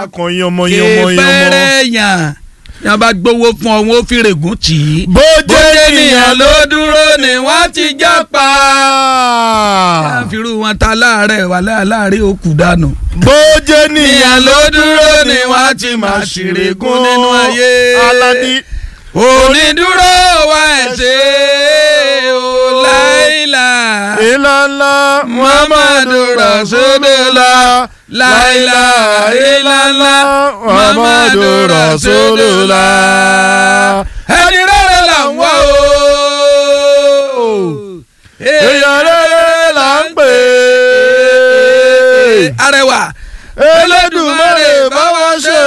kan yánmọ yánmọ yánmọ. kẹfẹ́rẹ́ yàn yàn bá gbowó fún ọ wọn ó fi règùn tì í. bójú bójú ènìyàn ènìyàn ló ló dúró ni wọ́n ti já pa. pa. káfíńrú wọn ta láàárẹ̀ wà láàárẹ̀ òkú dànù. bójú ènìyàn ènìyàn ló ló dúró dúró ni ni wọ́n wọ́n ti ti máa máa ṣèrègùn ṣèrègùn nínú ayé. aládì. onídúró wa ẹ̀ ṣe o láìla ìlànà muhammadu rasulullah láìla ìlànà muhammadu rasulullah ẹni rere là ń wá o. èèyàn rere là ń pè é. arẹwà Elédùmarè bá wa ṣe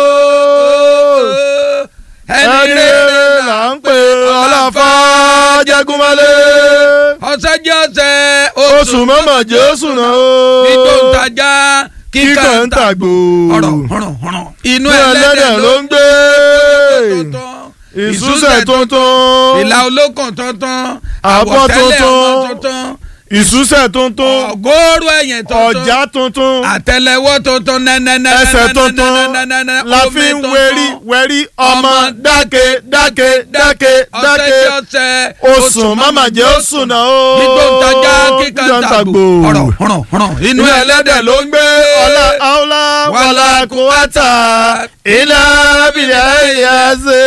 o. ẹni rere là ń pè ọlọ́fà jẹgúnmọ́lé. ọ̀sẹ̀ jẹ́ ọ̀sẹ̀ oṣù mọ́mọ́ jésù náà o. kíkọ́ ń tajà kíkọ́ ń tàgbò. ọ̀rọ̀ ọ̀rọ̀ ọ̀rọ̀ inú inú ẹlẹ́dẹ̀ ló ń gbé. tuntun ìsúsẹ̀ tuntun. ìlà olókàn tuntun Àbọ̀ àwọ̀tẹ́lẹ̀ tuntun. ọmọ tuntun ìsúsẹ̀ tuntun. ọgọ́rùn ẹ̀yìn tuntun ọ̀já tuntun. àtẹ́lẹwọ́ tuntun nẹ́nẹ́nẹ́ ẹsẹ̀ tuntun la fi ń wẹ̀rí wẹ̀rí ọmọ dáke dáke dáke dáke ọ̀sẹ̀ oṣù mama jẹ́ oṣù náà o. gbígbó ń tajà kíkà ń tàgbò ọ̀rọ̀ ọ̀rọ̀ ọ̀rọ̀ inú ẹlẹ́dẹ̀ ló ń gbé ọlá àwòlá wàlá kùwàtà ilà bìlẹ̀ ẹ̀yà ṣe.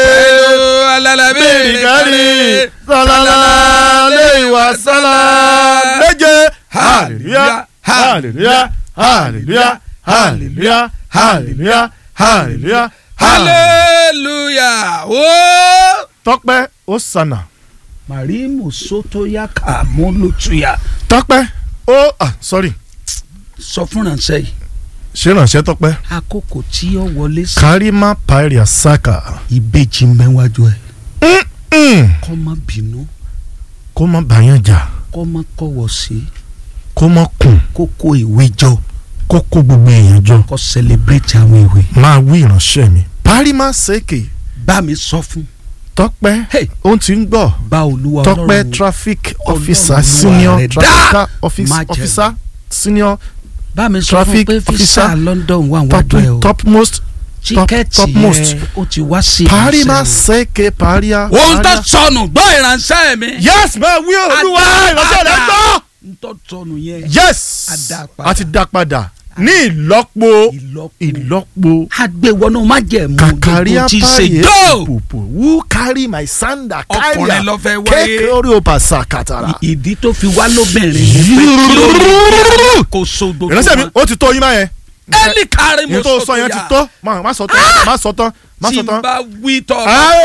bíi kárí sọlá lè wà sọlá méje hallelujah hallelujah hallelujah hallelujah hallelujah hallelujah hallelujah ooo. tọpẹ́ ó sànà marimu sotoya kamolutuya tọpẹ́ ó ah sorry sọ fún ránṣẹ́ yìí ṣé ránṣẹ́ tọpẹ́ àkókò tí ó wọlé sí karima pairia saka ìbejì mẹ́wájú ẹ̀ Mm. kọ́ má bínú kó má bàyàn jà kọ́ má kọ̀wọ̀ sí kó má kùn kó kó ìwé jọ kó kó gbogbo èèyàn jọ kó celebrate àwọn ìwé. máa wí ìránṣẹ́ mi parima seke bá mi sọ fún tọpẹ́ Hey. ó ti ń gbọ́ bá olúwa tọpẹ́ ọlọ́run traffic Ọlọ́run officer Olúwa senior rẹ̀ traffic dá. office Má jẹ́. officer senior bá mi sọ fún traffic pé fisa officer, London wà top wájú ẹ o topmost tíkẹ́ẹ̀tì topmost. yẹn ó ti wá sí parima ìránṣẹ́ o. seke paria. ohun tó paria. sọnù gbọ́ ìránṣẹ́ mi. yes máa wí olúwa ìránṣẹ́ rẹ̀ gbọ́. n tó sọnù yẹn. yes A dá padà. a ti dá padà ní ìlọ́po ìlọ́po ìlọ́po agbéwọnú májẹ̀mú kàkàríà gbogbo tí ṣe páyé dó. pòpò who carry my sanda carry ọkùnrin ló fẹ́ wáyé. kékeré orí òpà sàkàtàrà. ìdí tó fi wá lóbìnrin ni pé kí ló ní kó so gbogbo ìránṣẹ́ mi wọn. ó ti tó yín máa yẹn. ẹnì kárí mo ìyẹn tó sọ yẹn ti tó má má sọ tán má sọ tán má tí sọ n tán. bá wí tọ́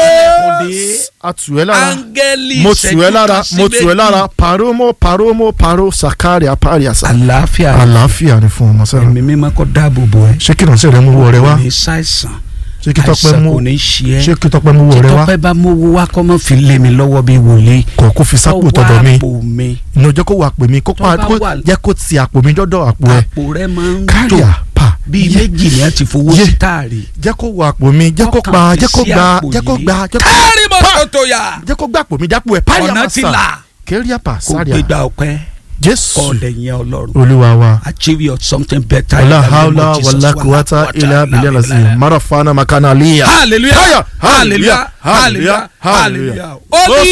a tù ẹ́ lára áńgẹ́lì mo tù ẹ́ lára ìṣẹ́jú mo kan tù ẹ́ sí lára méjì. paromo paromo paro sakari apari asa. àlàáfíà àlàáfíà ni fún ọmọ sẹ́rẹ̀. ẹ̀mí mímọ́ kó dáàbò bò ẹ́ ṣé kí ìránṣẹ́ rẹ mú wọ rẹ wá kò ní ṣàìsàn ṣé kí tọ́pẹ́ àìsàn mú kò ní ṣe ẹ́ ṣé kí tọ́pẹ́ mú wọ rẹ wá tọ́pẹ́ bá mówó wá kọ́ mọ́ fi lé mi lọ́wọ́ bí wòlíì kò kó fi sápò tọ̀dọ̀ mi àpò mi ìnà jẹ́ kó wà pè mí kó Tó pa bá kó wà- jẹ́ kó ti àpò mi dọ́dọ̀ àpò ẹ̀ àpò rẹ máa ń kárí tó àpà bíi yé méjì ni a ti fowó Yé. sí táàrí. jẹ́ kó wà àpò mi jẹ́ kó Ọkàn gba fi jẹ́ kó sí gba àpò jẹ́ kó yìí. gba jẹ́ kó kárí mọ́ Pa! tòtò yà jẹ́ kó gbà àpò mi jápò ẹ̀ párí ọ̀nà àmà ti sà là kérí àpà kò sárí à gbégbá ọpẹ́ jésù ọ̀lẹ̀ yẹn ọlọ́run olúwa wa. achieve your something better. wala in the name hawla of Jesus. wala quwwata illa billahi lazim marafana makana liya hallelujah Hallelujah, hallelujah hallelujah, hallelujah hallelujah. hallelujah. ó ní